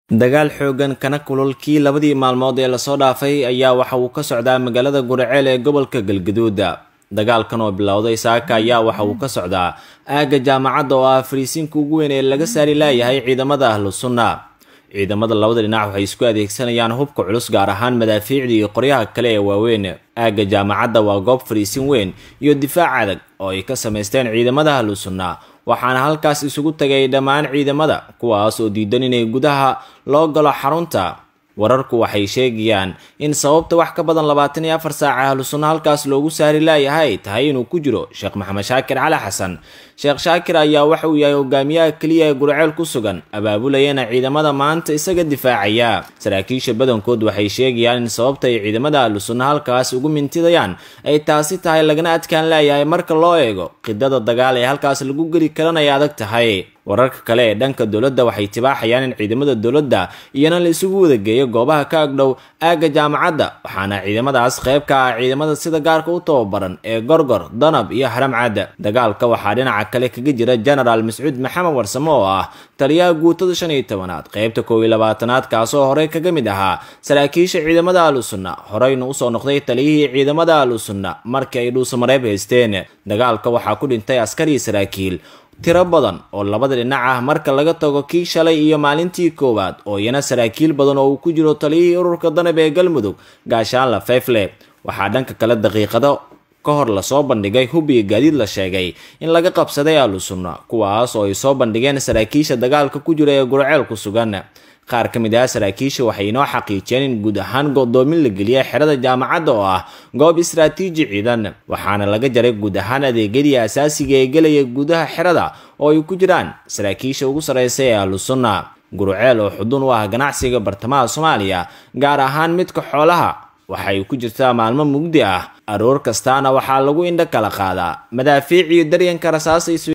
dagaal xoogan kana kululkii labadii maalmood ee lasoo dhaafay ayaa waxa uu ka socdaa magaalada guriceel ee gobolka galgaduud dagaalkan oo bilowday saaka ayaa waxa uu ka socdaa aagga jaamacadda oo ah fariisiinka ugu weyn ee laga saari laayahay ciidamada ahlu sunna ciidamada labada dhinac waxay isku adeegsanayaan hubka culus gaar ahaan madaafiicda iyo qoryaha kale ee waaweyn aagga jaamacadda waa goob fariisin weyn iyo difaac adag oo ay ka samaysteen ciidamada ahlu sunna waxaana halkaas isugu tagay dhammaan ciidamada kuwaas oo diidan inay gudaha loo galo xarunta wararku waxay sheegayaan in sababta wax ka badan labaatan iyo afar saaca ahlu sunna halkaas loogu saari laayahay tahay inuu ku jiro sheekh maxamed shaakir cali xasan sheekh shaakir ayaa waxa uu yahay hogaamiyaha keliya ee gurceel ku sugan abaabulayana ciidamada maanta isaga difaacaya saraakiisha badankood waxay sheegayaan in sababta ay ciidamada ahlu sunna halkaas ugu mintidayaan ay taasi tahay lagana adkaan laayahay marka loo eego qidada dagaal ee halkaas lagu geli karan ay adag tahay wararka kale ee dhanka dowladda waxay tibaaxayaan in ciidamada dowladda iyana la isugu wadageeyo goobaha ka agdhow aagga jaamacadda waxaana ciidamadaas qayb ka ah ciidamada sida gaarka u tababaran ee gorgor danab iyo haramcadda dagaalka waxaa dhinaca kale kaga jira genaraal mascuud maxamed warsamo oo ah taliyaha guutada shan iyo tobanaad qaybta koow iyo labaatanaad kaasoo horey kaga mid ahaa saraakiisha ciidamada ahlu sunna horeyna usoo noqday taliyihii ciidamada ahlu sunna markii ay dhuusamareeb haysteen dagaalka waxaa ku dhintay askar iyo saraakiil tiro badan oo labada dhinac ah marka laga tago kii shalay iyo maalintii koowaad oo iyana saraakiil badan oo uu ku jiro taliyihii ururka danab ee galmudug gaashaanla fefle waxaa dhanka kale daqiiqado ka hor lasoo bandhigay hub iyo gaadiid la sheegay in laga qabsaday ahlu sunna kuwaas oo ay soo bandhigeen saraakiisha dagaalka ku jira ee gurceel ku sugan qaar ka mid ah saraakiisha waxay inoo xaqiijiyeen in guud ahaan godoomin la geliyay xerada jaamacadda oo ah goob istraatiiji ciidan waxaana laga jaray guud ahaan adeegyadii asaasiga ee gelaya gudaha xerada oo ay ku jiraan saraakiisha ugu sarreysa ee ahlu sunna gurceel oo xudun u ah ganacsiga bartamaha soomaaliya gaar ahaan midka xoolaha waxay ku jirtaa maalmo mugdi ah aroor kastaana waxaa lagu indho kala qaadaa madaafiic iyo daryanka rasaasa